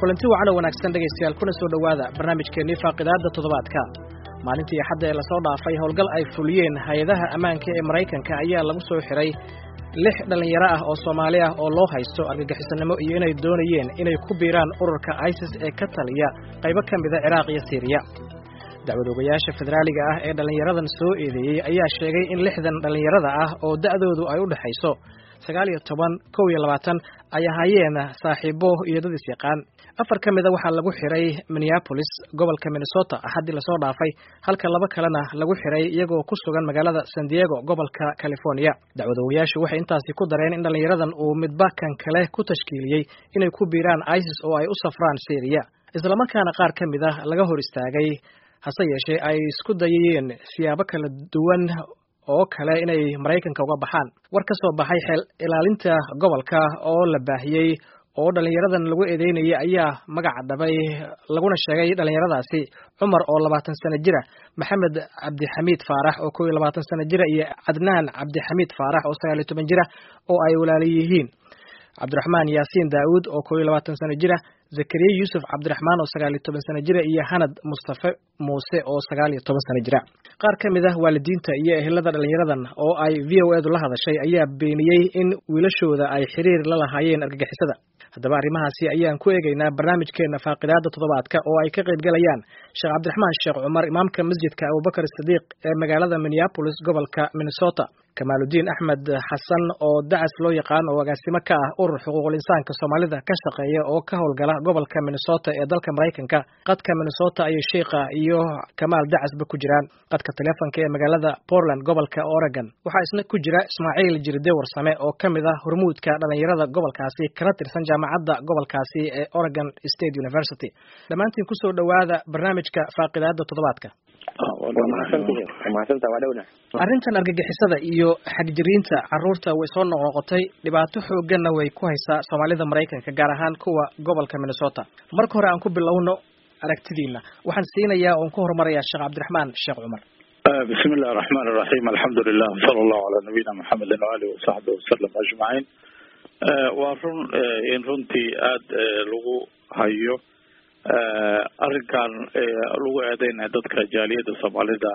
kulanti wacan oo wanaagsan dhegaystayaal kuna soo dhowaada barnaamijkeennii faaqidaadda toddobaadka maalintii axadda ee lasoo dhaafay howlgal ay fuliyeen hay-adaha ammaanka ee maraykanka ayaa lagu soo xiray lix dhallinyaro ah oo soomaali ah oo loo haysto argagixisannimo iyo inay doonayeen inay ku biiraan ururka isis ee ka taliya qaybo ka mida ciraaq iyo siiriya dacwadoogayaasha federaaliga ah ee dhallinyaradan soo eedeeyey ayaa sheegay in lixdan dhallinyarada ah oo da'doodu ay u dhexayso sagaal iyo toban kow iyo labaatan ay ahaayeen saaxiibo iyo dad is yaqaan afar ka mida waxaa lagu xiray minneapolis gobolka minnesota axaddii lasoo dhaafay halka laba kalena lagu xiray iyagoo ku sugan magaalada san diego gobolka california dacwadoogayaashu waxay intaasi ku dareen in dhallinyaradan uu midba kan kale ku tashkiiliyey inay ku biiraan isis oo ay u safraan syriya islamarkaana qaar ka mid ah laga hor istaagay hase yeeshee ay isku dayayeen siyaabo kala duwan oo kale inay maraykanka uga baxaan war ka soo baxay xeel ilaalinta gobolka oo la baahiyey oo dhallinyaradan lagu eedeynayay ayaa magaca dhabay laguna sheegay dhallinyaradaasi cumar oo labaatan sano jira maxamed cabdixamiid faarax oo kow iyo labaatan sano jira iyo cadnaan cabdixamiid faarax oo sagaal iyo toban jira oo ay walaala yihiin cabdiraxmaan yaasiin daawuud oo kow iyo labaatan sano jira zakariya yuusuf cabdiraxmaan oo sagaal iyo toban sano jira iyo hanad mustafe muuse oo sagaal iyo toban sano jira qaar ka mid ah waalidiinta iyo ehelada dhallinyaradan oo ay v o edu la hadashay ayaa beeniyey in wiilashooda ay xiriir la lahaayeen argagixisada haddaba arrimahaasi ayaan ku eegaynaa barnaamijkeena faaqidaadda toddobaadka oo ay ka qayb galayaan sheekh cabdiraxmaan sheekh cumar imaamka masjidka abubakar sidiiq ee magaalada minneapolis gobolka minnesota kamaaludiin axmed xasan oo dacas loo yaqaan oo agaasimo ka ah urur xuquuqul insaanka soomaalida ka shaqeeya oo ka howlgala gobolka minnesota ee dalka maraykanka qadka minnesota ayay sheikha iyo kamaal dacasba ku jiraan qadka teleefonka ee magaalada portland gobolka oregon waxaa isna ku jira ismaaciil jirde warsame oo ka mid ah hormuudka dhallinyarada gobolkaasi kana tirsan jaamacadda gobolkaasi ee oregon state university dhammaantiin kusoo dhowaada barnaamijka faaqidaadda toddobaadka arrintan argagixisada iyo xagjiriinta carruurta way soo noqnoqotay dhibaato xoogganna way ku haysaa soomaalida maraykanka gaar ahaan kuwa gobolka minnesota marka hore aan ku bilowno aragtidiina waxaan siinayaa oon ku horumarayaa sheekh cabdiraxmaan sheekh cumar bismi illahi araxmaan iraxiim alxamdu lilah sala allahu calaa nabiyina maxamedin waalihi wasaxbi wasalam ajmaciin waa run in runtii aada lagu hayo arrinkan lagu eedeynaya dadka jaaliyadda soomaalida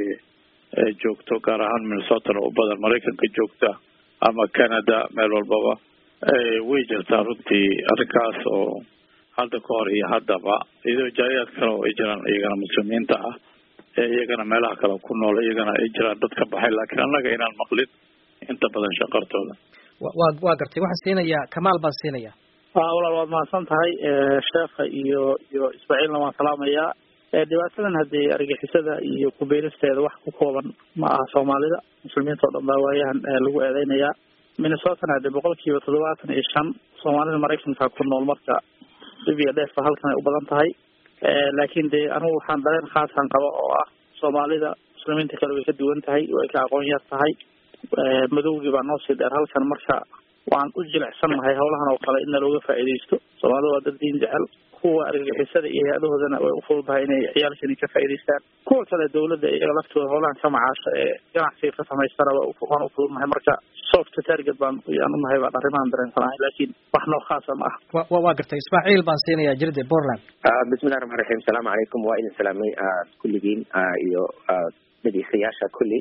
ee joogto gaar ahaan minnesotana u badan maraykanka joogta ama canada meel walbaba way jirtaa runtii arrinkaas oo hadda ka hor iyo haddaba iyadoo jaaliyaad kale oo ay jiraan iyagana muslimiinta ah ee iyagana meelaha kale ku nool iyagana ay jiraan dad ka baxay laakiin annaga inaan maqlin inta badan shaqartooda wa waa gartay waxaan siinayaa kamaal baan siinayaa walaal waad mahadsan tahay sheekha iyo iyo ismaaciilna waan salaamayaa dhibaatadan haddii argixisada iyo kubeeristeeda wax ku kooban ma aha soomaalida muslimiinta oo dhan baa waayahan lagu eedeynayaa minnesotana hadee boqol kiiba toddobaatan iyo shan soomaalida maraykanka ku nool marka dhib iyo dheefba halkan ay u badan tahay laakiin dee anugu waxaan dareen khaasan qaba oo ah soomaalida muslimiinta kale way ka duwan tahay way ka aqoon yar tahay madowgii baa noo sii dheer halkan marka waan u jilicsannahay howlahan oo kale in nalooga faa'iidaysto soomaalida waa dad diin jecel kuwa argagixisada iyo hay-adahoodana way ufududahay inay ciyaalkani ka faa'idaystaan kuwa kale dawladda iyaga laftooda howlahan ka macaasha ee ganacsiga ka samaystana waan ufududnahay marka soft target baan yaan unahay baan arrimahan dareensanahay laakiin wax noo khaasa ma ah wa waa gartay ismaaciil baan siinayaa jirde portland bismillahi raxmaan raxiim asalaamu calaykum waa idin salaamay kulligiin iyo dhegeystayaasha kulli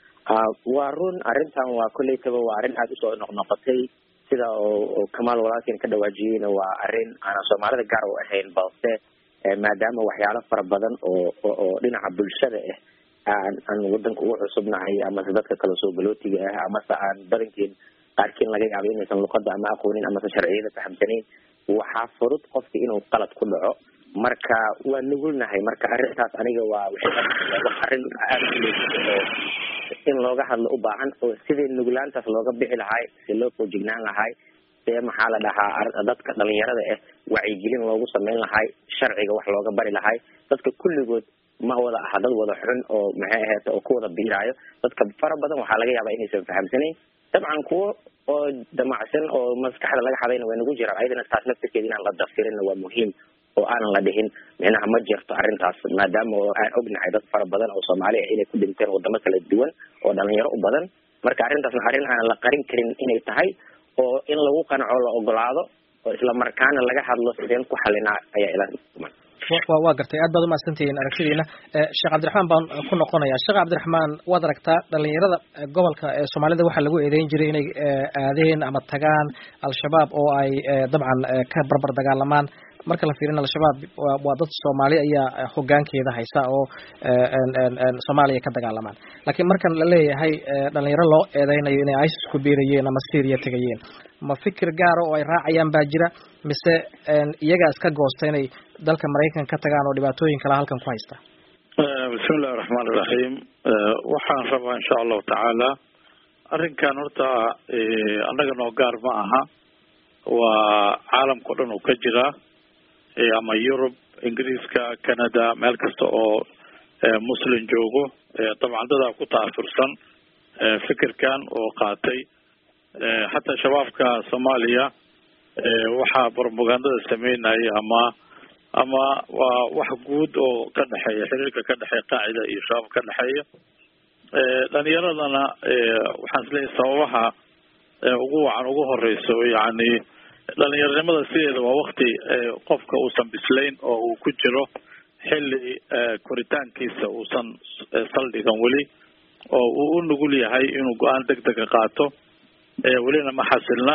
waa run arrintan waa kolleytaba waa arrin aada usoo noqnoqotay sida oo kamaal walaalkeen ka dhawaajiyeyna waa arrin aanan soomaalida gaar u ahayn balse maadaama waxyaalo fara badan oo oo dhinaca bulshada ah aan aan wadanka ugu cusubnahay amase dadka kale soo galootiga ah amase aan badankeen qaarkiin laga yaabo inaysan luqada ama aqoonin amase sharciyada fahamsanayn waxaa furud qofka inuu qalad ku dhaco marka waa nugulnahay marka arrintaas aniga waa wax arrin aada oo in looga hadlo u baahan oo sidii nuglaantaas looga bixi lahay si loo foojignaan lahay see maxaa la dhahaa dadka dhalinyarada ah wacyigelin loogu sameyn lahay sharciga wax looga bari lahay dadka kulligood ma wada aha dad wada xun oo maxay ahayd oo ku wada biiraayo dadka fara badan waxaa laga yaabaa inaysan fahamsanayn dabcan kuwo oo damacsan oo maskaxda laga xadayna way nagu jiraan ayadana taas naftirkeeda inaan la dafirinna waa muhiim oo aanan la dhihin micnaha ma jirto arrintaas maadaama oo aan ognahay dad fara badan oo soomaali ah inay ku dhinteen wadamo kala duwan oo dhalinyaro u badan marka arrintaasna arrin aanan la qarin karin inay tahay oo in lagu qanaco la ogolaado oo isla markaana laga hadlo sideen ku xalinaa ayaa ila wa waa gartay aad baad umahadsantihiin aragtidiina sheekh cabdiraxmaan baan ku noqonayaa sheekh cabdiraxmaan waad aragtaa dhalinyarada gobolka ee soomaalida waxaa lagu eedeyn jiray inay aadeen ama tagaan al-shabaab oo ay dabcan ka barbar dagaalamaan marka la fiirina al-shabaab waa dad soomaali ayaa hogaankeeda haysa oo soomaaliya ka dagaalamaan laakiin markan la leeyahay dhalinyaro loo eedeynayo inay isis ku biirayeen ama syria tegayeen ma fikir gaara oo ay raacayaan baa jira mise iyagaa iska goosta inay dalka maraykan ka tagaan oo dhibaatooyin kale halkan ku haysta bismi illahi raxmaan iraxiim waxaan rabaa insha allahu tacaala arrinkan horta annaga noo gaar ma aha waa caalamka o dhan uu ka jiraa ama yurub ingiriiska canada meel kasta oo muslim joogo dabcan dadaa ku taafursan fikirkan oo qaatay xataa shabaabka soomaaliya waxaa propagandada sameynaya ama ama waa wax guud oo ka dhexeeya xiriirka ka dhexeeya qaacida iyo shabaab ka dhexeeya dhalinyaradana waxaan isleeyahay sababaha ugu wacan ugu horeyso yani dhalinyaronimada sideeda waa wakti qofka uusan bislayn oo uu ku jiro xilli koritaankiisa uusan saldhigan weli oo uu u nugul yahay inuu go-aan deg dega qaato welina ma xasilna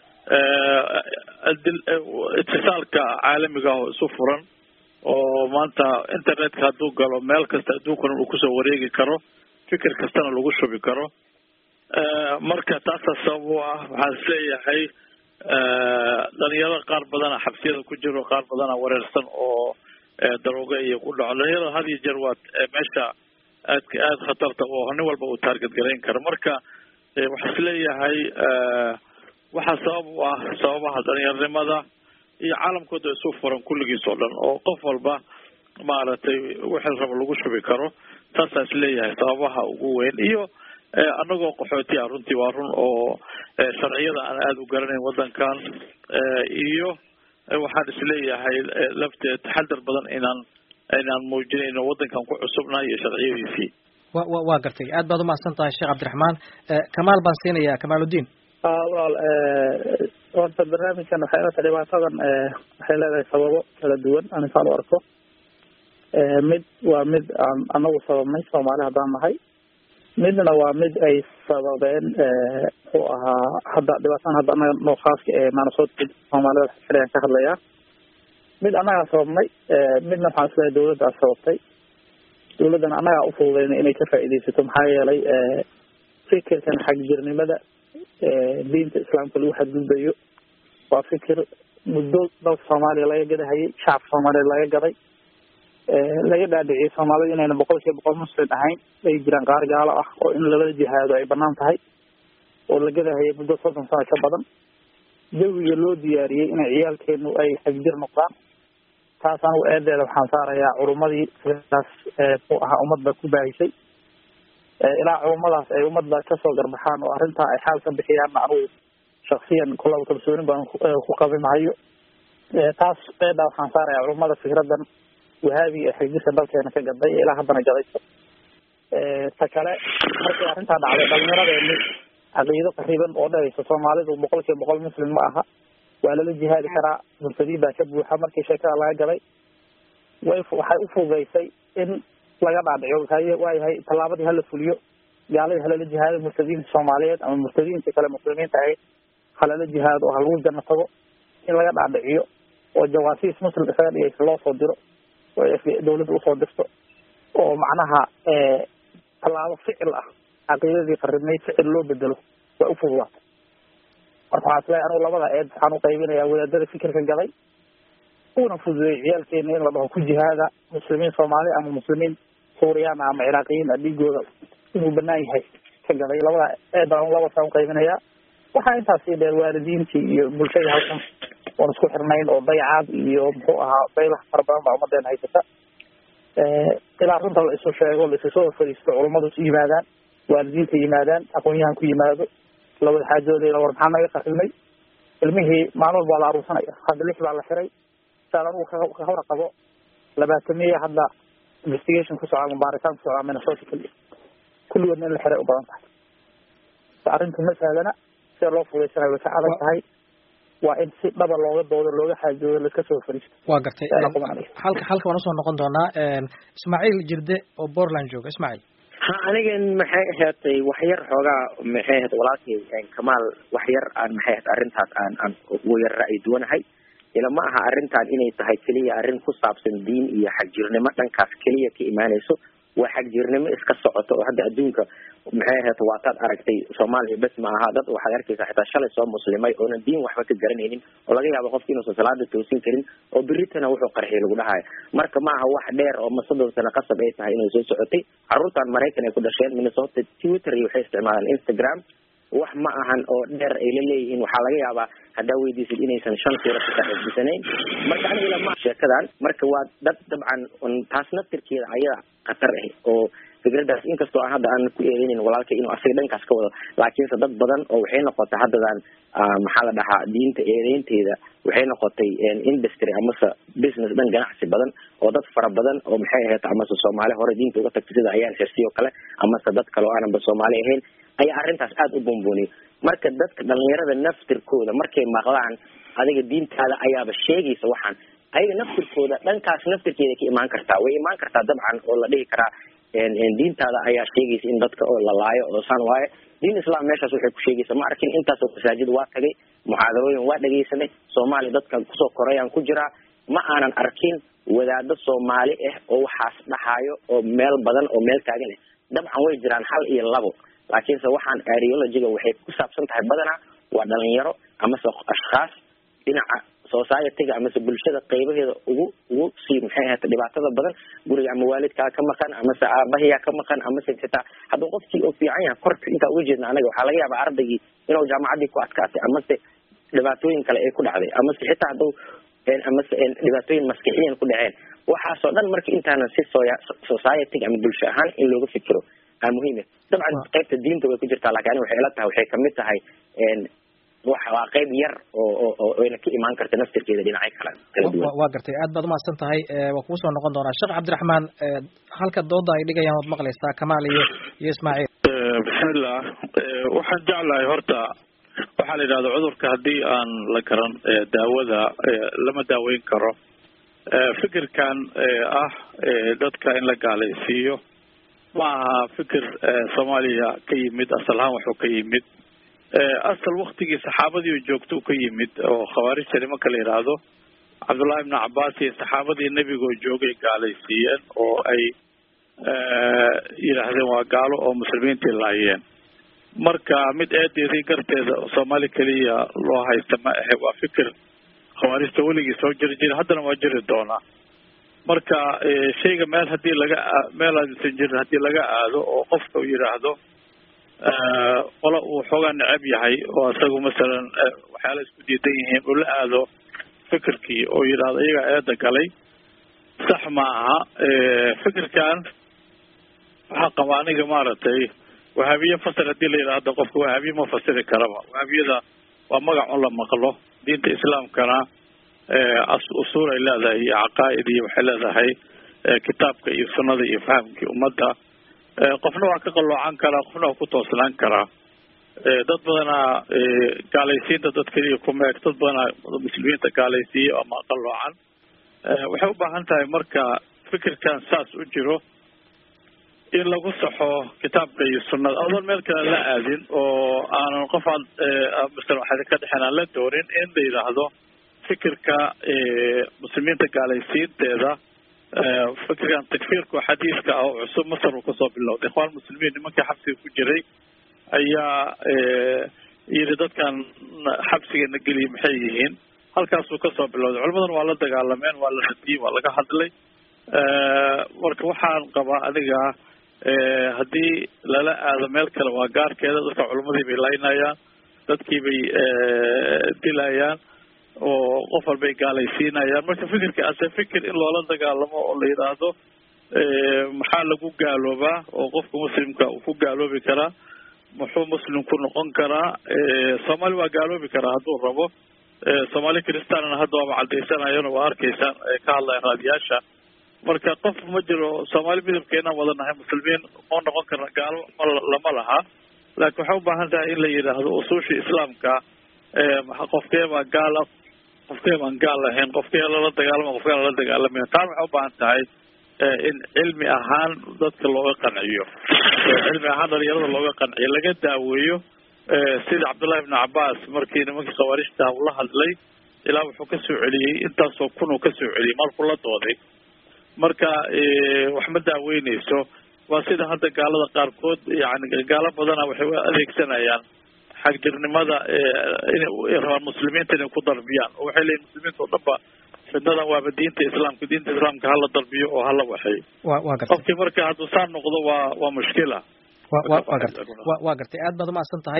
itisaalka caalamiga ah oo isu furan oo maanta internetka hadduu galo meel kasta adduunkana uu kusoo wareegi karo fikir kastana lagu shubi karo marka taasa sabab u ah waxaan isleeyahay dhalinyaro qaar badana xabsiyada ku jiro qaar badana wareersan oo darooga iyo ku dhaco dhalinyarada had iyo jeer waa meesha aadka aada khatarta oo nin walba uu taarget garayn karo marka waxaa isleeyahay waxaa sabab u ah sababaha dhalinyaronimada iyo caalamkooda isu furan kulligiis oo dhan oo qof walba maaragtay wixii raba lagu shubi karo taasaa isleeyahay sababaha ugu weyn iyo anagoo qaxooti ah runtii waa run oo sharciyada aan aada u garanayn waddankan iyo waxaan isleeyahay lafteed taxadar badan inaan inaan muujinayno waddankan ku cusubnahay iyo sharciyadiisii wa wa waa gartay aad baad umahadsan tahay sheekh cabdiraxmaan kamaal baan siinayaa kamaaludiin walaal horta barnaamijkan waxay ilata dhibaatadan waxay leedahay sababo kala duwan anisaan u arko mid waa mid aan anagu sababnay soomaali haddaan nahay midna waa mid ay sababeen muxuu ahaa hadda dhibaatadan hadda anaga noo khaaska ee maanasood soomaalida xiligan ka hadlayaa mid annagaa sababnay midna waxaan isleeyahay dawladdaa sababtay dawladdana annagaa ufududeyna inay ka faa'iidaysato maxaa yeelay fikirkan xagjirnimada diinta islaamka lagu xadgudbayo waa fikir muddo dalka soomaaliya laga gadahayay shacabka soomaaliya laga gaday laga dhaadhiciyay soomaalida inayna boqol kiiba boqol muslim ahayn ay jiraan qaar gaalo ah oo in labada jihaado ay banaan tahay oo la gadahayay muddo soddon sano ka badan jawiga loo diyaariyey inay ciyaalkeenu ay xagjir noqdaan taas anigu eedeeda waxaan saarayaa culummadii sidaas muxuu ahaa ummadda ku baahisay ilaa culummadaas ay ummadda kasoo garbaxaan oo arrintaa ay xaal ka bixiyaanna anigu shaksiyan kulaba kalsoonin baan ku qabi mahayo taas eedaa waxaan saarayaa culummada fikradan wahaabi ee xagjirka dalkeena ka gaday ee ilaa haddana gadayso ta kale markii arrintaa dhacday dhalinyaradeenni caqiido qariban oo dhahaysa soomaalidu boqol kiiba boqol muslim ma aha waa lala jihaadi karaa murtadiin baa ka buuxa markii sheekada laga gaday way waxay ufududaysay in laga dhaadhico waayahay tallaabadii hala fuliyo gaaladii halala jihaado murtadiinta soomaaliyeed ama murtadiinta kale muslimiinta ahayd halala jihaado oo halagu janno tago in laga dhaadhiciyo oo jawaasiis muslim isaga dhigaysa loo soo diro oo dawladda usoo dirto oo macnaha tallaabo ficil ah caqiidadii qaribnayd ficil loo bedelo waa ufududaatay marka waxaa isleeyahay anigu labada eed waxaan uqaybinayaa wadaadada fikirka gaday una fududeeyay ciyaalkeena in la dhaho ku jihaada muslimiin soomaali ama muslimiin suuriyaana ama ciraaqiyiin a dhiigooda inuu banaan yahay ka gaday labada eedaan labasaan uqaybinayaa waxaa intaas sii dheer waalidiintii iyo bulshadii halkan oon isku xirnayn oo dayacaad iyo muxuu ahaa baylaha fara badan baa ummadeena haysata ilaa runta la isu sheego la isu soo fadhiisto culummadu is yimaadaan waalidiinta yimaadaan aqoon-yahan ku yimaado labada xaajoodeeda war maxaa naga qarimay ilmihii maalin walba waa la aruursanaya hadda lix baa la xiray saan anugu ka hor qabo labaatamiya hadda investigation ku socda baaritaan ku socdaa minnesota keliya kulligoodna in la xiray u badan tahay arrinta ma sahlana sida loo fudaysanayo way ka adag tahay waa in si dhaba looga doodo looga xaajoodo laska soo fariisto waa gartay halka halka waan usoo noqon doonaa ismaaciil jirde oo portland jooga ismaaciil ha anigan maxay ahaatay waxyar xoogaa maxay ahayd walaalkay kamaal waxyar aan maxay ahayd arrintaas aan aan ugu yar ra'yi duwanahay ila ma aha arrintan inay tahay keliya arrin ku saabsan diin iyo xagjirnimo dhankaas keliya ka imaanayso waa xagjirnimo iska socoto oo hadda adduunka maxay ahayd waataad aragtay soomaaliya bes ma aha dad waxaad arkaysaa xitaa shalay soo muslimay oonan diin waxba ka garanaynin oo laga yaabo qofki inuusan salaada toosin karin oo beritana wuxuu qarxiy lagu dhahayo marka ma aha wax dheer oo masadon sano qasab ay tahay inay soo socotay caruurtan maraykan ay ku dhasheen minnesota twitter iyo waxay isticmaalaan instagram wax ma ahan oo dheer ay la leeyihiin waxaa laga yaabaa haddaa weydiisid inaysan shan suura ka saaxiibsanayn marka aniga lama sheekadan marka waa dad dabcan taas naftirkeeda ayada khatar ah oo fikradaas inkastoo aan hadda aan ku eedeynin walaalka inuu asaga dhankaas ka wado laakiinse dad badan oo waxay noqotay haddadan maxaa la dhahaa diinta eedeynteeda waxay noqotay industry amase business dhan ganacsi badan oo dad fara badan oo maxay ahayd amase soomaali hore diinta uga tagtay sida ayaan xirsiyo kale amase dad kale oo aananba soomaali ahayn ayaa arrintaas aada u buunbuuniyay marka dadka dhalinyarada naftirkooda markay maqlaan adiga diintaada ayaaba sheegaysa waxaan ayaga naftirkooda dhankaas naftirkeeda ka imaan kartaa way imaan kartaa dabcan oo la dhihi karaa diintaada ayaa sheegaysa in dadka oo la laayo oo saan waaye diin islam meeshaas waxay ku sheegaysa ma arkin intaasoo masaajid waa tagay muxaadarooyin waa dhegaysanay soomaaliya dadkan kusoo korayaan ku jiraa ma aanan arkin wadaado soomaali ah oo waxaas dhahayo oo meel badan oo meel taagan ah dabcan way jiraan hal iyo labo laakiinse waxaan areologiga waxay ku saabsan tahay badanaa waa dhalinyaro amase ashkhaas dhinaca societyga amase bulshada qeybaheeda ugu ugu sii maxay ahayd dhibaatada badan guriga ama waalidkaa ka maqan amase aabahiyaa ka maqan amase xitaa hadduu qofkii oo fiican yahay korka intaa uga jeedna anaga waxaa laga yaabaa ardaygii inuu jaamacaddii ku adkaatay amase dhibaatooyin kale ay ku dhacday amase xitaa hadduu amase dhibaatooyin maskixiyan ku dhaceen waxaasoo dhan marka intaanan si soya societyga ama bulsho ahaan in looga fikiro aa muhiim dabcan qaybta diinta way ku jirtaa lakin ani waxay ila tahay waxay kamid tahay waa qayb yar oo oyna ka imaan karta naftirkeeda dhinacyo kale kala duwan waa gartay aad baad umahadsan tahay waa kugu soo noqon doonaa sheekh cabdiraxmaan halka dooda ay dhigayaan waad maqlaysaa kamaal iyo iyo ismaaciil bismillah waxaan jeclahay horta waxaa la yidhahda cudurka haddii aan la garan daawada lama daaweyn karo fikirkan ah dadka in la gaalaysiiyo ma aha fikir soomaaliya ka yimid asal ahaan wuxuu ka yimid asal waktigii saxaabadii joogto ka yimid oo khawaarijta nimanka la yidhaahdo cabdullahi ibnu cabaas iyo saxaabadii nebigoo joogay gaalaysiiyeen oo ay yidhaahdeen waa gaalo oo muslimiintii laayeen marka mid eedeedii garteeda soomaali keliya loo haysta ma ahe waa fikir khawaarijta weligii soo jiri jira haddana waa jiri doonaa marka shayga meel hadii laga meel aadsan jirin haddii laga aado oo qofka uu yidhaahdo qola uu xoogaa necab yahay oo isagu masalan waxyaala isku diidan yihiin uu la aado fikirkii oo yidhaahdo iyagaa eeda galay sax ma aha fikirkan waxaa qaba aniga maaragtay wahaabiye fasir hadii la yidhaahdo qofka wahaabiye ma fasiri karaba wahaabiyada waa magac un la maqlo diinta islaamkana usuul ay leedahay iyo caqaa'id iyo waxay leedahay kitaabka iyo sunnada iyo fahamkii ummadda qofna waa ka qalloocan karaa qofna waa ku toosnaan karaa dad badanaa gaalaysiinta dad keliya kuma eg dad badanaa muslimiinta gaalaysiiya ama qalloocan waxay u baahan tahay marka fikirkan saas u jiro in lagu saxo kitaabka iyo sunnada adoon meel kale la aadin oo aanan qof aan masala waxaa ka dhexeen aan la doonin in la yidhaahdo fikirka muslimiinta gaalaysiinteeda fikirkan takfiirka xadiiska ah oo cusub masar uu kasoo bilowday ikhwaan muslimiin nimankii xabsiga ku jiray ayaa yidhi dadkan xabsigana geliya maxay yihiin halkaasuu kasoo bilowday culimadan waa la dagaalameen waa la radiyey waa laga hadlay marka waxaan qabaa aniga haddii lala aado meel kale waa gaarkeeda dadka culimadii bay laynayaan dadkii bay dilayaan oo qof walbay gaalaysiinayaan marka fikirka ase fikir in loola dagaalamo oo la yidhaahdo maxaa lagu gaaloobaa oo qofka muslimka uu ku gaaloobi karaa muxuu muslim ku noqon karaa soomaali waa gaaloobi karaa hadduu rabo soomaali kristaanna hadda waaba cadaysanayana waa arkaysaan ka hadlayan raadiyaasha marka qof ma jiro soomaali midabkeenaan wada nahay muslimiin ma noqon karna gaalo ma lama laha laakiin waxay ubaahan tahay in la yidhaahdo usuushii islaamka qofkee baa gaal ah qofkee baan gaal ahayn qofkee lala dagaalama qofkee lala dagaalamayn taan waxay u baahan tahay in cilmi ahaan dadka looga qanciyo cilmi ahaan dhalinyarada looga qanciyo laga daaweeyo sida cabdullahi ibnu cabaas markii nimankii khawaarijta ula hadlay ilaa wuxuu ka soo celiyey intaasoo kun uu ka soo celiyey markuu la dooday marka wax ma daaweyneyso waa sida hadda gaalada qaarkood yani gaalo badana waxay u adeegsanayaan xagjirnimada inay rabaan muslimiinta inay ku darbiyaan oo waxay leeyihin muslimiinta oo dhan ba fidnadan waaba diinta islaamka diinta islaamka hala darbiyo oo hala waxeeyo wa wa gartay qofkii marka hadduu saa noqdo waa waa mushkila wa wa wa gartay wa waa gartay aad baad umahadsan tahay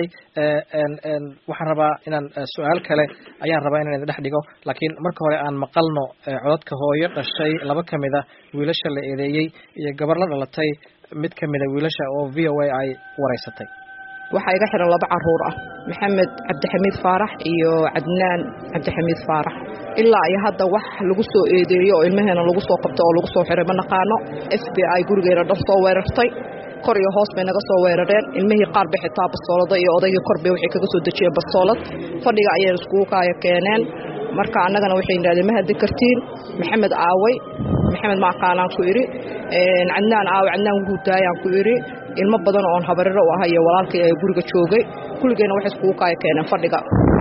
waxaan rabaa inaan su-aal kale ayaan rabaa inaan idin dhex dhigo laakiin marka hore aan maqalno codadka hooyo dhashay laba kamid a wiilasha la eedeeyey iyo gabar la dhalatay mid kamid a wiilasha oo v o a ay wareysatay waxaa iga xiran laba caruur ah maxamed cabdixamiid faarax iyo cadnaan cabdixamiid faarax ilaa iyo hadda wax lagu soo eedeeyo oo ilmaheena lagu soo qabto oo lagu soo xiray ma naqaano f b i gurigeena dhan soo weerartay kor iyo hoos bay naga soo weerareen ilmihii qaar bay xitaa bastoolada iyo odaygii kor bay waxay kaga soo dejiyeen bastoolad fadhiga ayay iskugu kaaya keeneen marka annagana waxay yidhahdeen ma haddi kartiin maxamed aaway maxamed maaqaanaan ku idhi cadnaan aawe cadnaan guudaayaan ku idhi ilmo badan oon habariro u ahay iyo walaalkay ee guriga joogay kulligeenna waxay iskugu kaaya keeneen fadhiga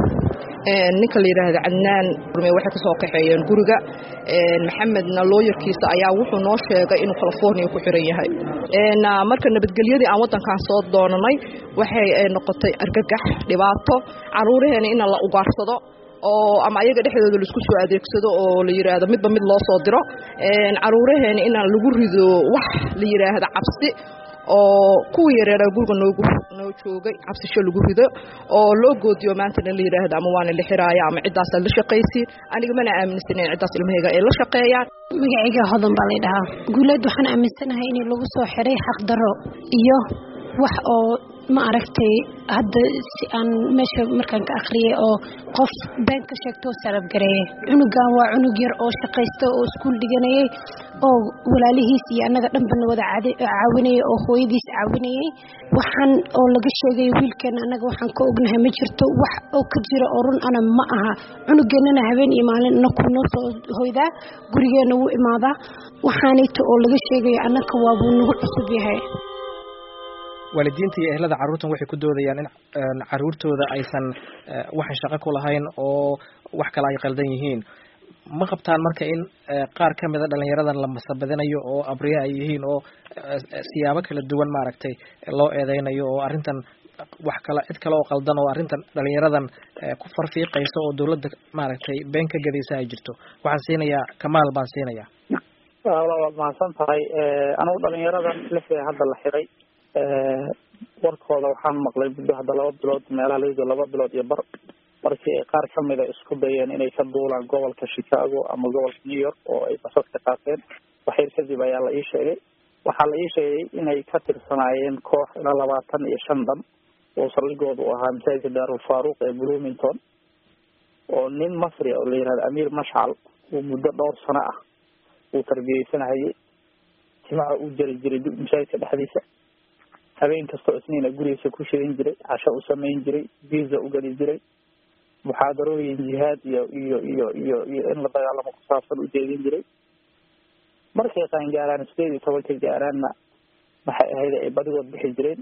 ninka la yidhaahda cadnaan waxay ka soo kaxeeyeen guriga maxamedna looyarkiisa ayaa wuxuu noo sheegay inuu california ku xiran yahay marka nabadgelyadii aan waddankan soo doonanay waxay noqotay argagax dhibaato caruuraheena in la ugaarsado oo ama ayaga dhexdooda laisku soo adeegsado oo la yidhaahdo midba mid loo soo diro caruuraheena inaan lagu rido wax la yidhaahda cabsi oo kuwii yareeraa guriga noogu noo joogay cabsisho lagu rido oo loo goodiyo maantana la yidhaahdo ama waana la xiraaya ama ciddaasaa la shaqaysiin aniga mana aaminsanen ciddaas ilmahayga ay la shaqeeyaan magacayga hodan baa lay dhahaa guuleed waxaan aaminsanahay in lagu soo xiray xaqdaro iyo wax oo ma aragtay hadda si aan meesha markaan ka akhriyay oo qof been ka sheegto oo sarabgareeyay cunugan waa cunug yar oo shaqaysta oo iskuul dhiganayay oo walaalihiis iyo annaga dhanbana wada caawinayay oo hooyadiis caawinayay waxaan oo laga sheegay wiilkeena annaga waxaan ka ognahay ma jirto wax oo ka jira oo run ana ma aha cunugeennana habeen iyo maalin inaku noo soo hoydaa gurigeenna wuu imaadaa waxaanayta oo laga sheegayo annaka waabuu nagu cusub yahay waalidiinta iyo ehlada carruurtan waxay ku doodayaan in caruurtooda aysan waxan shaqo ku lahayn oo wax kale ay qaldan yihiin ma qabtaan marka in qaar ka mida dhalinyaradan la masabadinayo oo abriye ay yihiin oo siyaabo kala duwan maaragtay loo eedeynayo oo arrintan wax kale cid kale oo qaldan oo arrintan dhalinyaradan ku farfiiqaysa oo dawladda maaragtay been ka gadaysa ay jirto waxaan siinayaa kamaal baan siinayaa waad mahadsan tahay anugu dhalinyaradan lixda hadda la xiray warkooda waxaan maqlay muddo hadda laba bilood meelaha layido laba bilood iyo bar markii ay qaar kamida isku dayeen inay ka duulaan gobolka chicago ama gobolka new york oo ay basas ka qaateen waxyar kadib ayaa la ii sheegay waxaa la ii sheegay inay ka tirsanaayeen koox ilaa labaatan iyo shan dhan oo saldhigooda u ahaa masaajidka daarul faaruq ee bloomington oo nin masri oo la yihahdo amiir mashcal uu muddo dhowr sano ah uu tarbiyeysanahayay timaha uu jari jiray masaajidka dhexdiisa habeen kastoo isniina gurigiisa ku shidan jiray casho u samayn jiray visa u geli jiray muxaadarooyin jihaad iyo iyo iyo iyo iyo in la dagaalamo ku saabsan u jeedin jiray markay qaangaaraan sideed iyo tobanka gaaraanna maxay ahayd ay badigood bixi jireen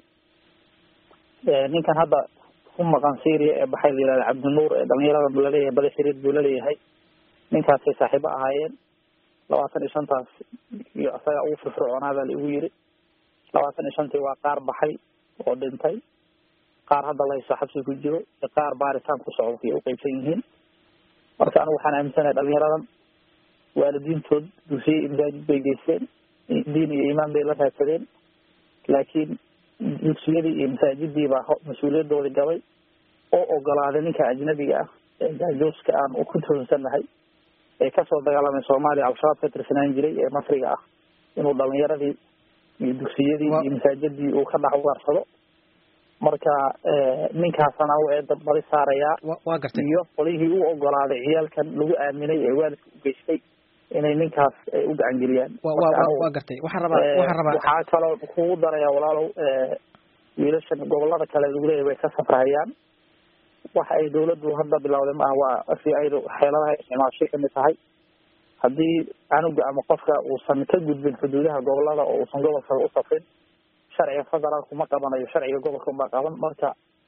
ninkan hadda ku maqan syria ee baxay la yihahda cabdinuur ee dhalinyarada laleeyahay badi xiriir buu laleeyahay ninkaasay saaxiibo ahaayeen labaatan iyo shantaas iyo isaga ugu firfircoonaadaa laigu yiri labaatan iyo shantii waa qaar baxay oo dhintay qaar hadda layso xabsi ku jiro iyo qaar baaritaan ku socdo ay uqeybsan yihiin marka anigu waxaan aaminsanahay dhalinyaradan waalidiintood dugsiye iyo masaajid bay geysteen diin iyo iimaan bay la raadsadeen laakiin dugsiyadii iyo masaajidii baa mas-uuliyadoodii gabay oo ogolaaday ninka ajnabiga ah ee jaajuuska aan ku tuhunsannahay ee kasoo dagaalamay soomaaliya al-shabaab ka tirsanaan jiray ee masriga ah inuu dhalinyaradii iyo dugsiyadii iyo masaajidii uu ka dhex ugaarsado marka ninkaasana u eeda badi saarayaa waa gartay iyo qolihii u ogolaaday ciyaalkan lagu aaminay ee waalidka u geystay inay ninkaas ay u gacan geliyaan waa gartay waxaan rabaa waxaan rabaa waxaa kaloo kugu daraya walaalow wiilashan gobolada kale lagu leeyahy way ka safrahayaan waxa ay dawladdu hadda bilowday maaha waa f b i da xeeladaha isticmaashay kamid tahay haddii canuga ama qofka uusan ka gudbin xuduudaha gobolada oo uusan gobolka u safrin sharciga federaalku ma qabanayo sharciga gobolka unbaa qaban marka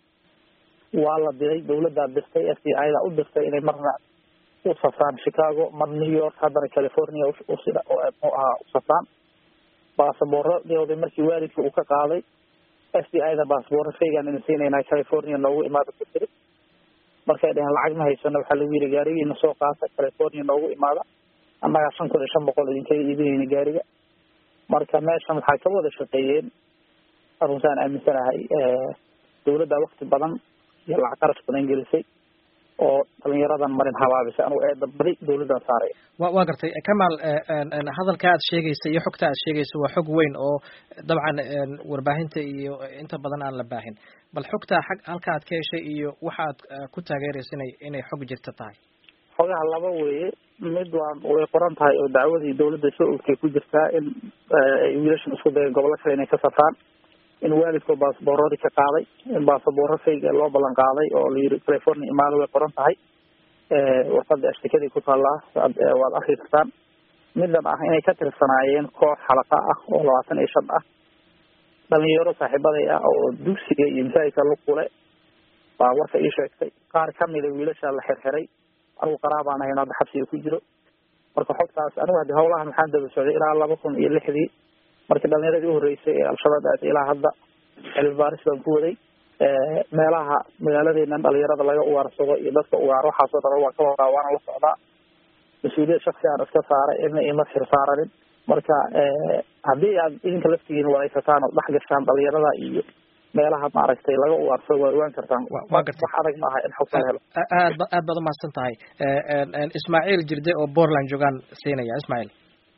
waa la diray dawladdaa dirtay f b i da u dirtay inay marna u safraan chicago mar new york haddana california usida oo mu ahaa u safraan baasaboorradooda markii waalidka uu ka qaaday f b i da baasaboorra faygaan ina siinayna california noogu imaada ku tiri markay dheheen lacag ma haysano waxaa lagu yiri gaarigiina soo qaata california noogu imaada annagaa shan kun iyo shan boqol idinkaga iibinayna gaariga marka meeshan waxaa ka wada shaqeeyeen runtaan aaminsanahay dawladda wakti badan iyo lacag qarash badan gelisay oo dhalinyaradan marin habaabisay anugu eeda badi dawladdan saaray wa waa gartay kamaal hadalka aad sheegaysa iyo xogta aad sheegaysa waa xog weyn oo dabcan warbaahinta iyo inta badan aan la baahin bal xogta xag halka aad ka heshay iyo waxa aad ku taageeraysa inay inay xog jirta tahay xogaha laba weeye mid waa way qoran tahay oo dacwadii dawladda soo ogtay ku jirtaa in ay wiilashan isku dayeen gobollo kale inay ka safraan in waalidkoo baasaboorradii ka qaaday in baasaboorro fayga loo ballan qaaday oo la yiri california imaada way qoran tahay warqada ashtikadii ku taallaa waad arki kartaan midan ah inay ka tirsanaayeen koox xalaqa ah oo labaatan iyo shan ah dhalinyaro saaxiibaday ah oo dugsiga iyo masaajidka lukule baa warka ii sheegtay qaar kamida wiilasha la xirxiray anigu qaraabaan ahayn hadda xabsiga ku jiro marka xogtaas anigu haddi hawlahan maxaan daba socday ilaa laba kun iyo lixdii markii dhalinyaradii uhoreysay ee al-shabaab aatay ilaa hadda cilmi baaris baan ku waday meelaha magaaladeena dhalinyarada laga ugaarsado iyo dadka ugaar waxaasoo dhan waan ka wadaa waana la socdaa mas-uuliyad shaksi aan iska saaray ina ima xir saaranin marka haddii aad idinka laftigiin wareysataan oo dhex gashaan dhalinyarada iyo meelaha maaragtay laga ugaarsado waa ogaan kartaan waa gartay wax adag maaha in xog la helo aad ba aad baad umahadsan tahay ismaaciil jirde oo portland joogaan siinaya ismaaciil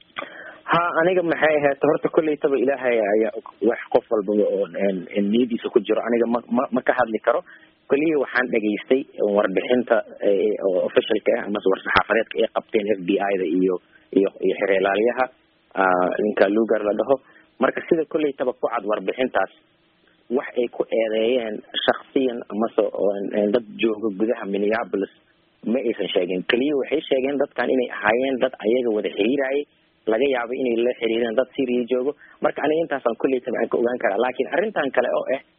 ha aniga maxay ahayd horta kolleytaba ilaahay ayaa wax qof walbaba oo niyadiisa ku jiro aniga ma ma ma ka hadli karo keliya waxaan dhegaystay warbixinta officialka ah amase war-saxaafadeedka ay qabteen f b i da iyo iyo iyo xereelaalyaha ninka lugar la dhaho marka sida kolleytaba ku cad warbixintaas wax ay ku eedeeyeen shaksiyan amase dad jooga gudaha minneapolis ma aysan sheegin keliya waxay sheegeen dadkan inay ahaayeen dad ayaga wada xiriirayay laga yaabo inay la xiriireen dad syria joogo marka aniga intaasaan kolleytaba aan ka ogaan karaa laakiin arrintan kale oo ah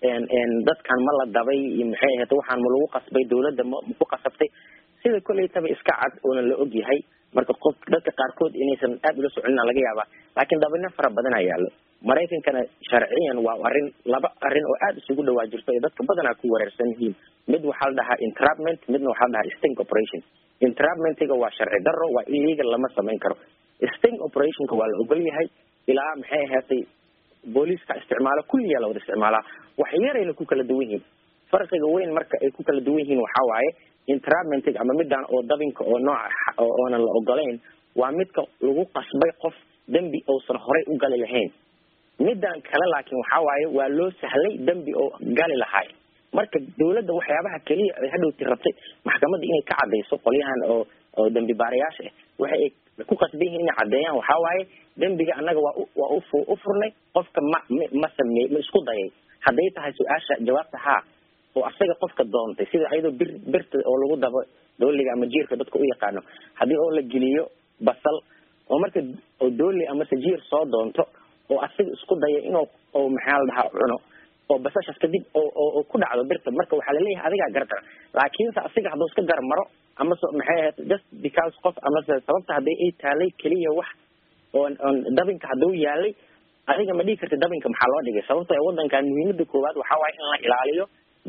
dadkan ma la dabay iyo maxay ahayd waxaan ma lagu qasbay dawladda ma ku qasabtay sida kolleytaba iska cad oona la og yahay marka qof dadka qaarkood inaysan aada ula soconina laga yaabaa laakiin dabino fara badan aa yaallo maraykankana sharciyan waa arrin laba arrin oo aada isugu dhawaa jirto ay dadka badanaa ku wareersan yihiin mid waxaa la dhahaa entrapment midna waxaa la dhahaa sting operation entrapmentiga waa sharci darro waa illegal lama samayn karo sting operationka waa la ogol yahay ilaa maxay ahaatay booliiska isticmaalo kulliyaa la wada isticmaalaa wax yarayna ku kala duwan yihiin farqiga weyn marka ay ku kala duwan yihiin waxaa waaye entrapmentiga ama midaan oo dabinka oo nooca oonan la ogolayn waa midka lagu qasbay qof dembi uusan horay u gali lahayn midaan kale laakiin waxaa waaye waa loo sahlay dembi oo gali lahaay marka dawladda waxyaabaha keliya ay hadhowti rabtay maxkamadda inay ka cadayso qolyahan oo oo dembi baarayaasha ah waxa ay ku qasban yihiin inay caddeeyaan waxaa waaye dembiga annaga waa waa ufu u furnay qofka ma ma sameey ma isku dayay hadday tahay su-aasha jawaabta haa oo asaga qofka doontay sida ayadoo bir birta oo lagu dabo dooliga ama jiirka dadka u yaqaano haddii oo la geliyo basal oo marka oo dooli amase jiir soo doonto oo asaga isku daya inuu oo maxaa la dhahaa cuno oo basashaas kadib oo oo ku dhacdo birta marka waxaa laleeyahay adigaa gardara laakiinse asiga hadduu iska gar maro amase maxay ahayd just because qof amase sababta hadday ay taalay keliya wax oon oon dabinka hadduu yaalay adiga ma dhigi karti dabinka maxaa loo dhigay sababto wadankan muhiimada koowaad waxaa waaye in la ilaaliyo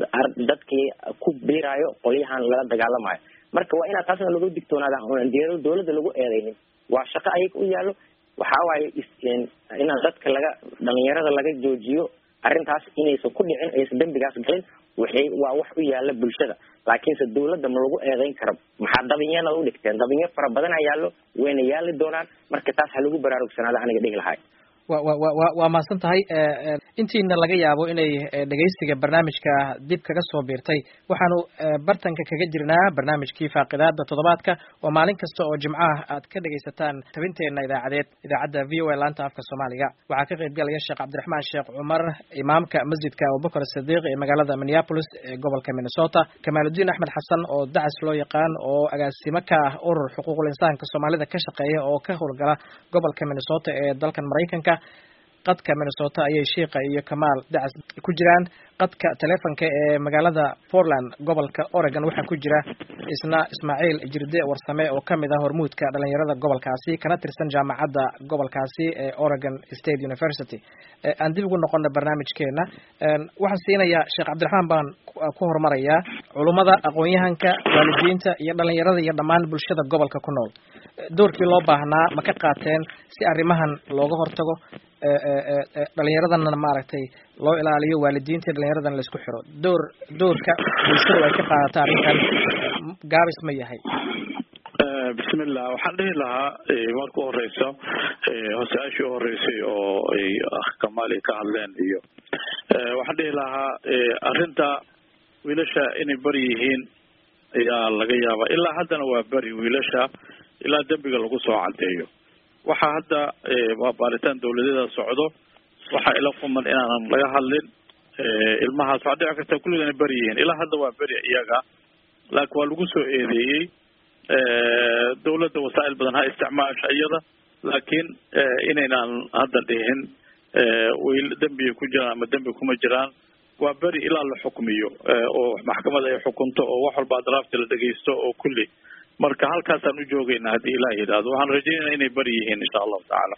dadkii ku biiraayo qolyahan lala dagaalamayo marka waa inaad taasna lagu digtoonaada onan dawladda lagu eedeynin waa shaqo ayaga u yaallo waxaa waaye inaan dadka laga dhalinyarada laga joojiyo arrintaas inaysan ku dhicin aysan dembigaas galin waxay waa wax u yaala bulshada laakiinse dawladda ma lagu eedeyn karo maxaa dabinyana u dhigteen dabinyo fara badan a yaallo wayna yaali doonaan marka taas ha lagu baraarugsanaada aniga dhihi lahay wa wa wa waa mahadsan tahay intiina laga yaabo inay dhegeysiga barnaamijka dib kaga soo biirtay waxaanu bartanka kaga jirnaa barnaamijkii faaqidaada toddobaadka oo maalin kasta oo jimcaha aad ka dhegeysataan tabinteena idaacadeed idaacadda v o a laanta afka soomaaliga waxaa ka qayb galaya sheekh cabdiraxmaan sheekh cumar imaamka masjidka abubakar sidiiq ee magaalada minneapolis ee gobolka minnesota kamaaludiin axmed xasan oo dacas loo yaqaan oo agaasimo ka ah urur xuquuqul insaanka soomaalida ka shaqeeya oo ka howlgala gobolka minnesota ee dalkan maraykanka qadka minnesota ayay shiika iyo kamaal dacas ku jiraan qadka telefonka ee magaalada portland gobolka oregon waxaa ku jira isna ismaaciil jirde warsame oo kamid ah hormuudka dhalinyarada gobolkaasi kana tirsan jaamacadda gobolkaasi ee oregon state university aan dib ugu noqona barnaamijkeena waxaan siinayaa sheekh cabdiraxmaan baan ku horumarayaa culummada aqoon-yahanka waalidiinta iyo dhalinyarada iyo dhammaan bulshada gobolka ku nool doorkii loo baahnaa ma ka qaateen si arrimahan looga hortago dhalinyaradana maaragtay loo ilaaliyo waalidiinta iyo dhalinyaradana la isku xiro door doorka bulshadu ay ka qaadata arrintan gaabis ma yahay bismillah waxaan dhihi lahaa marka horeysa hosaashii u horeysay oo ay kamaali ka hadleen iyo waxaan dhihi lahaa arrinta wiilasha inay beri yihiin ayaa laga yaabaa ilaa haddana waa beri wiilasha ilaa dembiga lagu soo cadeeyo waxaa hadda waa baaritaan dawladyada socdo waxaa ila kuman inaanan laga hadlin ilmahaas waxaa dhici karta kulliga inay beri yihiin ilaa hadda waa beri iyaga laakiin waa lagu soo eedeeyey dawladda wasaa'il badan ha isticmaasha iyada laakiin inaynaan hadda dhihin wayl dembiga ku jiraan ama dembi kuma jiraan waa beri ilaa la xukmiyo oo maxkamada ay xukunto oo wax walba adraafta la dhegeysto oo kulli marka halkaasaan u joogeynaa haddii ilaah yidhaahdo waxaan rajeynayna inay beri yihiin insha allahu tacaala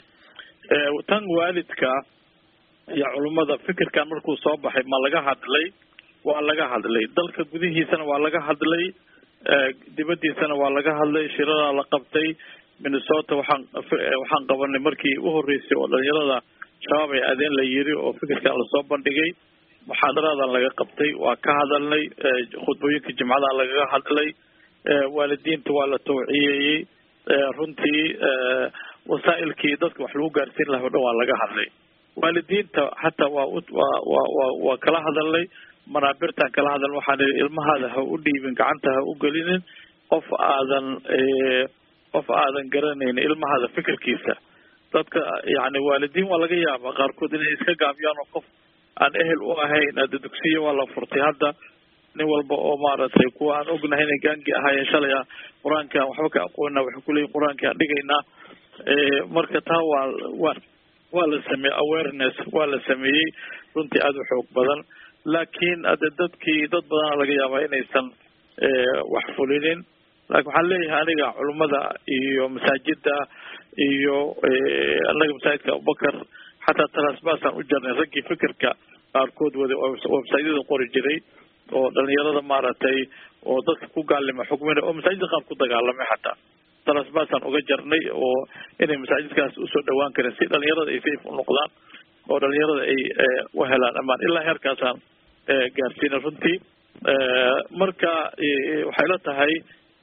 tan waalidka iyo culummada fikirkan markuu soo baxay ma laga hadlay waa laga hadlay dalka gudihiisana waa laga hadlay dibadiisana waa laga hadlay shiradaa la qabtay minnesota waxaan waxaan qabanay markii u horeysay oo dhalinyarada shabaab ay adeen la yiri oo fikirkan lasoo bandhigay muxaadaradan laga qabtay waa ka hadalnay khudbooyinka jimcada lagaga hadlay waalidiinta waa la tawciyeeyey runtii wasaa'ilkii dadka wax lagu gaarsiin laha o dhan waa laga hadlay waalidiinta xataa waa waa waa waa waa kala hadalnay manaabirtaan kala hadaln waxaan ihi ilmahaada ha u dhiibin gacanta ha u gelinin qof aadan qof aadan garanaynin ilmahaada fikirkiisa dadka yani waalidiin waa laga yaaba qaarkood inay iska gaabiyaan oo qof aan ehel u ahayn ada dugsiya waa la furtay hadda nin walba oo maaragtay kuwa aan ognahay inay gaangi ahaayeen shalay ah qur-aankaan waxba ka aqoonina waxay kuleeyihin qur-aankii aan dhigaynaa marka taa waa waa waa la sameeyey awareness waa la sameeyey runtii aada u xoog badan laakiin ade dadkii dad badana laga yaabaa inaysan wax fulinin laakiin waxaan leeyahay aniga culummada iyo masaajida iyo anaga masaajidka abubakar xataa trasbasaan u jarnay raggii fikirka qaarkood wada websaydyada qori jiray oo dhalinyarada maaragtay oo dadka ku gaalima xukmina oo masaajidda qaar ku dagaalamay xataa trasbasaan uga jarnay oo inay masaajidkaas usoo dhawaan karin si dhalinyarada ay safe u noqdaan oo dhalinyarada ay u helaan amaan ilaa heerkaasaan gaarsiina runtii marka waxay la tahay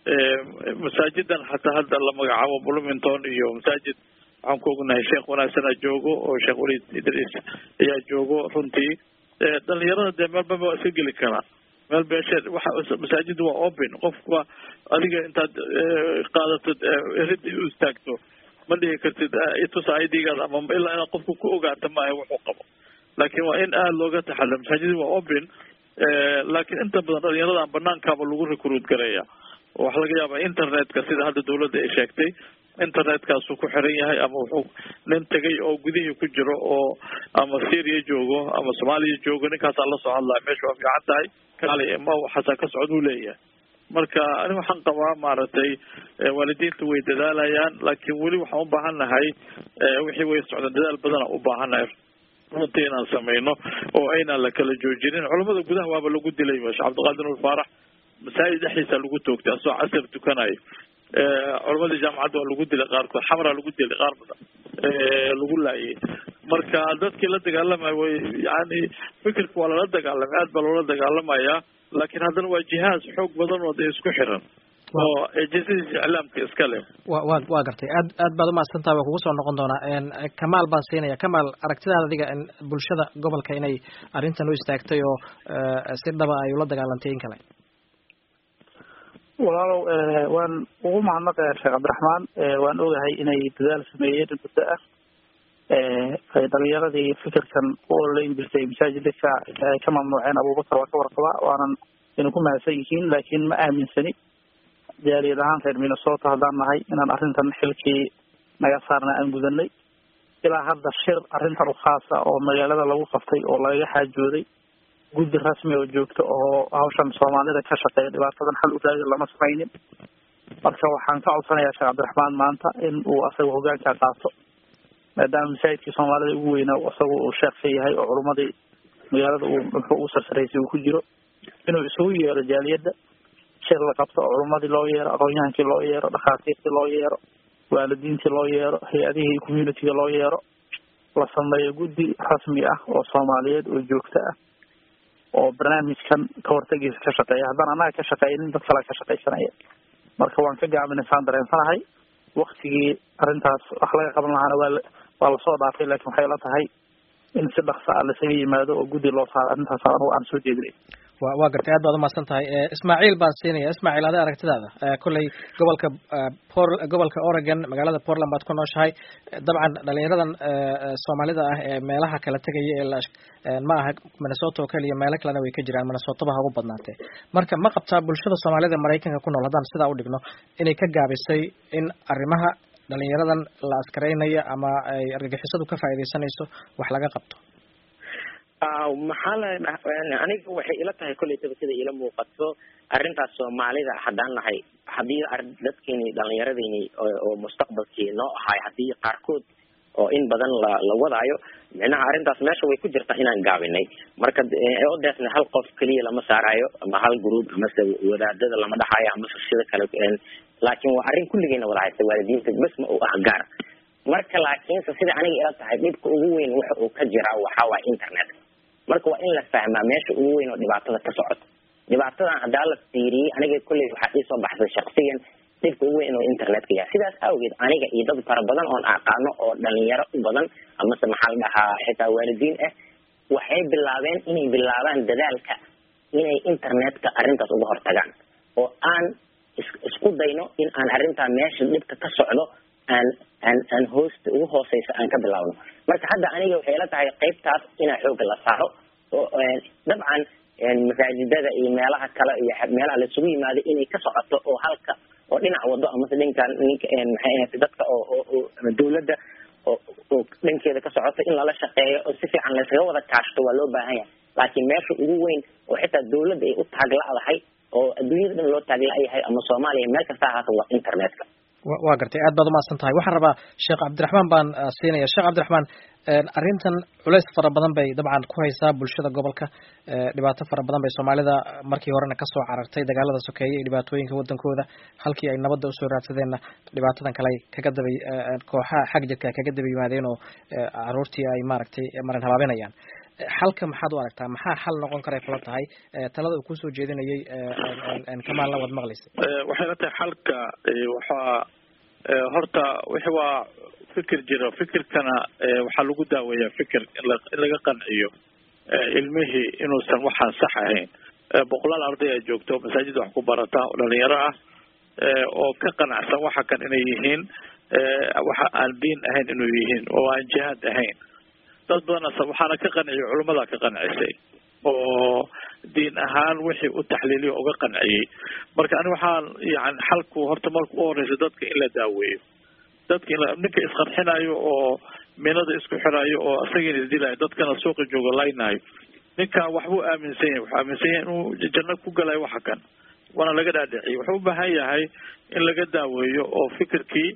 masaajidan xataa hadda la magacaabo bloomington iyo masaajid waxaan ku ognahay sheekh wanaagsana joogo oo sheekh waliid idriis ayaa joogo runtii dhalinyarada dee meelba waa iska geli karaa meel beesheed waxa masaajid waa open qofka adiga intaad qaadatid rid u istaagto ma dhihi kartid itus idigaad ama ilaa inaad qofka ku ogaata maaha wuxuu qabo laakiin waa in aada looga taxadar masaajid waa open laakiin inta badan dhalinyaradan banaankaaba lagu recruit gareeya oo waxaa laga yaabaa internetka sida hadda dawladda ay sheegtay internetkaasu ku xiran yahay ama wuxuu nin tegay oo gudihii ku jiro oo ama syria joogo ama soomaaliya joogo ninkaasaa lasoo hadlaya meesha waa fiican tahay kaali ma xataa ka socod uu leeyahay marka ani waxaan qabaa maaragtay waalidiinta way dadaalayaan laakiin weli waxaan u baahan nahay wixii way socdaan dadaal badana u baahannahay runtii inaan sameyno oo aynaan la kala joojinin culamada gudaha waaba lagu dilay sheekh cabdiqaadir nur faarax masaajid dhexdiisa lagu toogtay asoo casar tukanayo culamadii jaamacadda waa lagu dilay qaarkood xamraa lagu dilay qaar badan lagu laayay marka dadkii la dagaalamaya way yani fikirka waa lala dagaalamay aad baa loola dagaalamayaa laakiin haddana waa jihaaz xoog badan oo dee isku xiran oo ejisadiisa iclaamka iska leh wa wa waa gartay aad aad baad umahadsantaha waa kugu soo noqon doonaa kamaal baan siinaya kamaal aragtidaada adiga bulshada gobolka inay arrintan u istaagtay oo si dhaba ay ula dagaalantay in kale walaalow waan ugu mahadnaqaya sheekh cabdiraxmaan waan ogahay inay dadaal sameeyeen muddo ah ay dhalinyaradii fikirkan u ololeyn jirtay masaajidka ay ka mamnuuceen abubakar waa ka warqabaa waanan ina ku mahadsan yihiin laakiin ma aaminsani jaaliyad ahaan reer minnesota haddaan nahay inaan arrintan xilkii naga saarna aan gudanay ilaa hadda shir arrintan u khaasa oo magaalada lagu qabtay oo lagaga xaajooday guddi rasmi oo joogta oo hawshan soomaalida ka shaqeeya dhibaatadan xal u raadi lama samaynin marka waxaan ka codsanayaa sheekh cabdiraxmaan maanta in uu asaga hogaanka qaato maadaama masaajidkii soomaalida ugu weynaa isaga uu sheekka yahay oo culummadii magaalada uu muxuu ugu sarsaraysay uu ku jiro inuu isugu yeero jaaliyadda shir la qabto oo culummadii loo yeero aqoon-yahankii loo yeero dhakhaatiirtii loo yeero waalidiintii loo yeero hay-adihii communitiga loo yeero la sameeyo guddi rasmi ah oo soomaaliyeed oo joogto ah oo barnaamijkan ka hortagiisa ka shaqeeya haddaan annaga ka shaqeynin dad kale ka shaqaysanaya marka waan ka gaabinaysaan dareensanahay waktigii arrintaas wax laga qaban lahaana waa waa lasoo dhaafay laakiin waxay la tahay in si dhaksa ah lasaga yimaado oo guddi loo saaro arrintaas anugu aan soo jeedinay wa waa gartay aad baad umahadsan tahay ismaaciil baan siinaya ismaaciil adi aragtidaada kolley gobolka por gobolka oregon magaalada portland baad ku nooshahay dabcan dhalinyaradan soomaalida ah ee meelaha kala tegaya ee ma aha minnesota oo keliya meelo kalena way ka jiraan minnesotaba ha ugu badnaatee marka ma qabtaa bulshada soomaalida maraykanka ku nool haddaan sidaa u dhigno inay ka gaabisay in arrimaha dhalinyaradan la askareynayo ama ay argagixisadu ka faa'iidaysanayso wax laga qabto maxaa la aniga waxay ila tahay kollaytaba sida ila muuqato arrintaas soomaalida haddaan nahay haddii dadkeeni dhalinyaradeyni oo mustaqbalkii noo ahay haddii qaarkood oo in badan la la wadaayo micnaha arrintaas meesha way ku jirtaa inaan gaabinay marka odeesna hal qof keliya lama saarayo ama hal group amase wadaadada lama dhaxayo amase sida kale laakiin waa arrin kulligeena wada haysta waalidiinta bes ma uu ah gaar marka laakiinse sida aniga ila tahay dhibka ugu weyn waxa uu ka jiraa waxaa waay internet marka waa in la fahmaa meesha ugu weyn oo dhibaatada ka socoto dhibaatadan haddaa la fiiriyey aniga kolley waxaa iisoo baxsay shaksiyan dhibka ugu weyn oo internetka yahay sidaas awgeed aniga iyo dad fara badan oon aqaano oo dhalinyaro u badan amase maxaa la dhahaa xitaa waalidiin ah waxay bilaabeen inay bilaabaan dadaalka inay internetka arrintaas uga hortagaan oo aan isku dayno in aan arrintaa meesha dhibka ka socdo aan aan aan hoosta ugu hooseysa aan ka bilaabno marka hadda aniga waxay ila tahay qaybtaas inaa xooga la saaro oo dabcan masaajidada iyo meelaha kale iyo meelaha laisugu yimaado inay ka socoto oo halka oo dhinac wado amase dhinkan ninka maxay ahayd dadka oo oo dawladda oo oo dhankeeda ka socoto in lala shaqeeyo oo si fiican laysaga wada kaashto waa loo baahan yahay laakiin meesha ugu weyn oo xitaa dawladda ay u taagla'dahay oo adduunyada dhan loo taagla'yahay ama soomaaliya meel kasta ahaata waa internetka waa gartay aad baad umahadsan tahay waxaan rabaa sheekh cabdiraxmaan baan siinaya sheekh cabdiraxmaan arrintan culeys fara badan bay dabcan ku haysaa bulshada gobolka dhibaato fara badan bay soomaalida markii horena kasoo carartay dagaalada sokeeye iyo dhibaatooyinka wadankooda halkii ay nabadda usoo raadsadeenna dhibaatadan kale kaga daba kooxaha xag jirka kaga daba yimaadeen oo caruurtii ay maaragtay marin habaabinayaan xalka maxaad u aragtaa maxaa xal noqon karay kula tahay talada uu kusoo jeedinayay kamaalna waad maqlaysa waxay la tahay xalka waxaa horta wixi waa fikir jiro fikirkana waxaa lagu daaweeyaa fikir in laga qanciyo ilmihii inuusan waxaan sax ahayn boqolaal arday a joogto masaajid wax ku barata oo dhalinyaro ah oo ka qanacsan waxa kan inay yihiin waxa aan diin ahayn inuu yihiin oo aan jihaad ahayn dad badanna waxaana ka qanciyay culamada ka qancisay oo diin ahaan wixii u taxliiliyo uga qanciyey marka ani waxaan yani xalku horta marka u horeysa dadka in la daaweeyo dadka in ninka isqarxinayo oo minada isku xirayo oo isagiina isdilayo dadkana suuqa joogo laynayo ninkan waxbuu aaminsan yahay wuxuu aaminsan yahay inuu janno ku galayo waxa kan waana laga dhaadhiciyay wuxuu u baahan yahay in laga daaweeyo oo fikirkii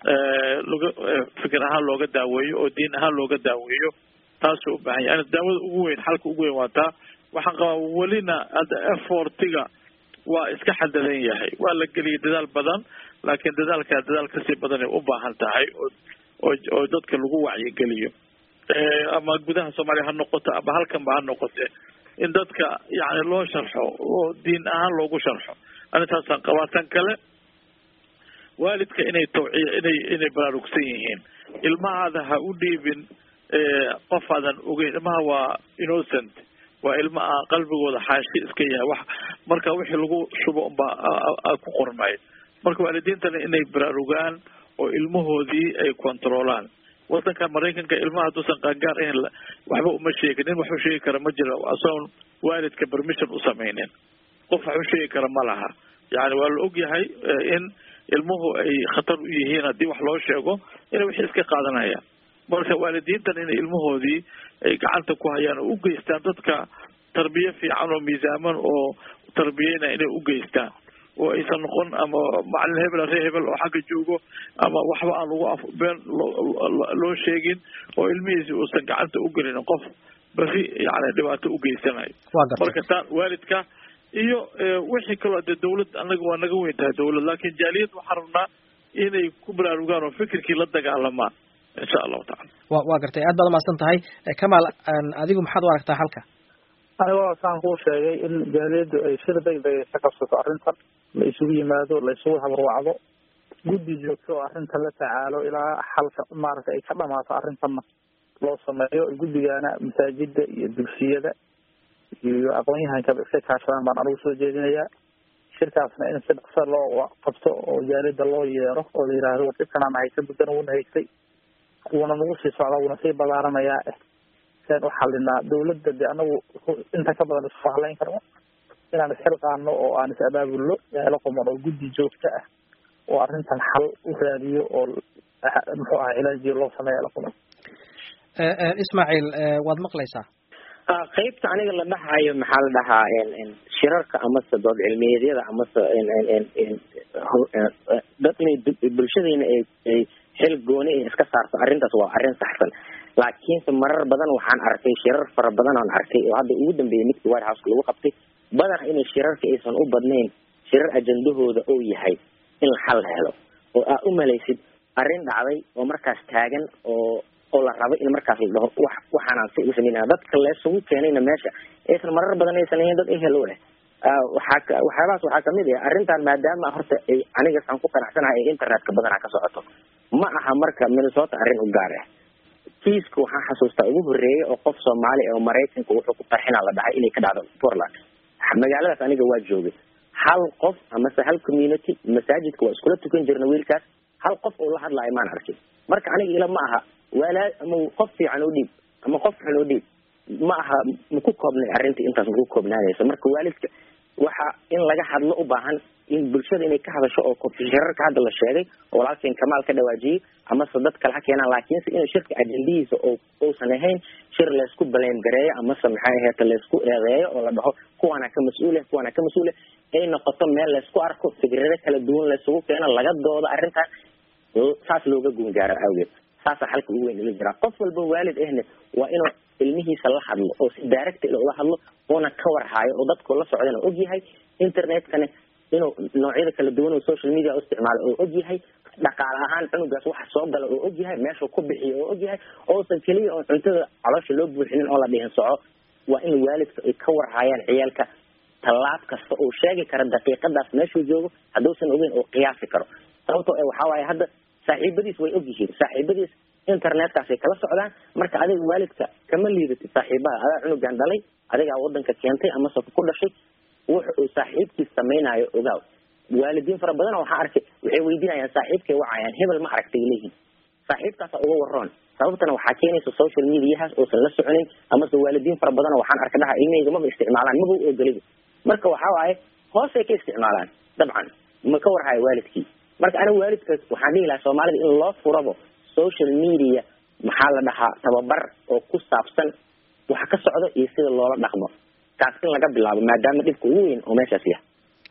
laga fikir ahaan looga daaweeyo oo diin ahaan looga daaweeyo taasuu u baahan yahay daawada ugu weyn xalka ugu weyn waa taa waxaan qabaa welina hadda effortiga waa iska xadadan yahay waa la geliyay dadaal badan laakiin dadaalkaa dadaal kasii badanay u baahan tahay oo oo oo dadka lagu wacyigeliyo ama gudaha soomaaliya ha noqoto ama halkanba ha noqote in dadka yani loo sharxo oo diin ahaan loogu sharxo arintaasaan qabaa tan kale waalidka inay tawciya inay inay baraarugsan yihiin ilmahaada ha u dhiibin qof aadan ogeyn ilmaha waa innocent waa ilma a qalbigooda xaashi iska yahay wax marka wixii lagu shubo unbaa ku qormay marka waalidiintana inay baraarugaan oo ilmahoodii ay controolaan wadankan maraykanka ilmaha hadduusan qaangaar ahayn waxba uma sheegin nin wax u sheegi kara ma jira asoon waalidka permission u samaynin qof wax u sheegi kara ma laha yani waa la og yahay in ilmuhu ay khatar u yihiin haddii wax loo sheego inay wixii iska qaadanayaan marka waalidiintan inay ilmahoodii ay gacanta ku hayaan oo u geystaan dadka tarbiye fiican oo miisaaman oo tarbiyeyna inay u geystaan oo aysan noqon ama macalin hebel ree hebel oo xagga joogo ama waxba aan lagu af been loo sheegin oo ilmihiisi uusan gacanta u gelin qof beri yani dhibaato u geysanayo marka taa waalidka iyo wixii kaloo dee dawlad anaga waa naga weyn tahay dawlad laakin jaaliyad waxaan rabnaa inay ku baraarugaan oo fikirkii la dagaalamaan insha allahu tacala wa waa gartay aad baad umahadsan tahay kamaal adigu maxaad u aragtaa halka anigoo saan kuu sheegay in jaaliyaddu ay sida degdega ka qabsato arrintan la isugu yimaado la isugu habarwacdo guddi joogto oo arrintan la tacaalo ilaa xalka maaragtay ay ka dhamaato arrintanna loo sameeyo guddigana masaajida iyo dugsiyada iyo aqoon-yahankaba iska kaashadaan baan anigu soo jeedinayaa shirkaasna in si dhaqsa loo qabto oo jaaliyadda loo yeero oo la yihahdo war dhibkanaan haysta muddana wuuna haystay wuuna nagu sii socdaa wuuna sii ballaaranayaa eh seen u xalinaa dawladda de anagu inta ka badan isku halayn karno inaan isxilqaano oo aan is abaabulno yaalo quman oo guddi joogto ah oo arrintan xal u raadiyo oo muxuu aha cilaajiyo loo sameeya la quman ismaaciil waad maqlaysaa qaybta aniga la dhahayo maxaa la dhahaa shirarka amase dood cilmiyeedyada amase dad inay bulshadeyna ay xil gooni ay iska saarto arrintaas waa arrin saxsan laakiinse marar badan waxaan arkay shirar fara badan aan arkay oo hadda ugu dambeeyay midkii white house lagu qabtay badan inay shirarka aysan u badnayn shirar ajandahooda oo yahay in xal la helo oo aa u malaysid arrin dhacday oo markaas taagan oo oo la rabo in markaas la dhaho wax waxaanaan si u sameynaya dadka leesugu keenayna meesha aysan marar badan aysan ahayn dad ehel u leh waxaa waxyaabahaas waxaa kamid ah arrintan maadaama horta ay aniga saan ku qanacsanahay ee internetka badanaa ka socoto ma aha marka minnesota arrin u gaar ah kiiska waxaan xasuustaa ugu horeeyay oo qof soomaali oo maraykanka wuxuu ku qarxinaa la dhahay inay ka dhacdo portland magaaladaas aniga waa joogay hal qof amase hal community masaajidka waa iskula tukan jirna wiilkaas hal qof oo la hadlaayo maan arkin marka aniga ila ma aha walaa ama qof fiican oo dhiib ama qof xun oo dhiib ma aha maku koobnay arrinta intaas maku koobnaanayso marka waalidka waxa in laga hadlo u baahan in bulshada inay ka hadasho oo shirarka hadda la sheegay oo walaalkeen kamaal ka dhawaajiyey amase dad kale ha keenaan laakiinse in shirka ajendihiisa oo uusan ahayn shir laysku baleem gareeyo amase maxay aheeta laysku eedeeyo oo la dhaho kuwaana ka mas-uule kuwaana ka mas-uule ay noqoto meel laysku arko fikrado kala duwan laysugu keeno laga doodo arrintan saas looga guungaaro awgeed saasaa xalka ugu weyn ila jiraa qof walba waalid ahne waa inuu ilmihiisa la hadlo oo si direct ula hadlo oona ka warhaayo oo dadku la socdana og yahay internetkane inuu noocyada kala duwan oo social media u isticmaalo oo og yahay dhaqaale ahaan cunugaas waxa soo gala oo og yahay meeshuu ku bixiyo oo og yahay oosan keliya oon cuntada caloosha loo buuxinin oo la dhihin soco waa in waalidka ay ka warhaayaan ciyaalka tallaab kasta uu sheegi karo daqiiqadaas meeshuu joogo hadduusan ogeyn oo qiyaasi karo sababtoo e waxaa waaye hadda saaxiibadiis way og yihiin saaxiibadiis internetkaasay kala socdaan marka adiga waalidka kama liidatid saaxiibaha adaa cunugan dhalay adigaa wadanka keentay amase ku dhashay wuxa uu saaxiibkiis samaynayo ogaaw waalidiin fara badan waxaa arkay waxay weydiinayaan saaxiibkay wacayaan hebel ma aragtay leeyihin saaxiibkaasa uga waroon sababtana waxaa keenaysa social mediahaas oosan la soconin amase waalidiin fara badan waxaan arka dhaha ilmahayga maba isticmaalaan maba u ogoliba marka waxaa waaye hoosay ka isticmaalaan dabcan ma ka warhayo waalidkii marka aniga waalidkaas waxaan dhihi lahaa soomaalida in loo furabo social media maxaa la dhahaa tababar oo ku saabsan waxa ka socdo iyo sida loola dhaqmo kaas in laga bilaabo maadaama dhibka ugu weyn oo meeshaas yahay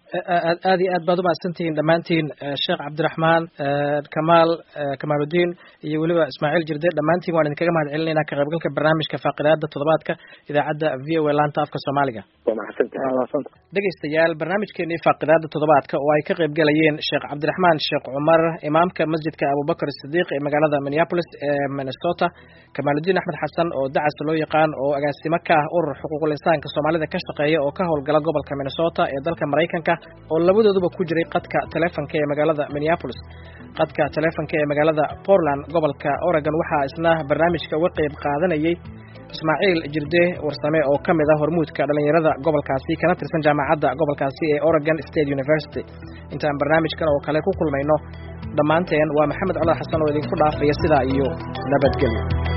aad aad iyo aad baad umahadsantihiin dhammaantiin sheekh cabdiraxmaan kamaal kamaaludiin iyo weliba ismaaciil jirde dhammaantiin waan idinkaga mahad celinaynaa ka qaybgalka barnaamijka faaqidaada toddobaadka idaacadda v o a laanta afka soomaaliga waa mahadsantahay dhegaystayaal barnaamijkeenii faaqidaada toddobaadka oo ay ka qayb galayeen sheekh cabdiraxmaan sheekh cumar imaamka masjidka abubakar sidiiq ee magaalada minneapolis ee minnesota kamaaludiin axmed xasan oo dacas loo yaqaan oo agaasimo ka ah urur xuquuqul insaanka soomaalida ka shaqeeya oo ka howlgala gobolka minnesota ee dalka maraykanka oo labadooduba ku jiray qadka taleefonka ee magaalada minneapolis qadka taleefonka ee magaalada portland gobolka oregon waxaa isna barnaamijka uga qayb qaadanayay ismaaciil jirde warsame oo ka mid ah hormuudka dhallinyarada gobolkaasi kana tirsan jaamacadda gobolkaasi ee oregon state university intaan barnaamijkan oo kale ku kulmayno dhammaanteen waa maxamed codar xasan oo idinku dhaafaya sidaa iyo nabadgelyo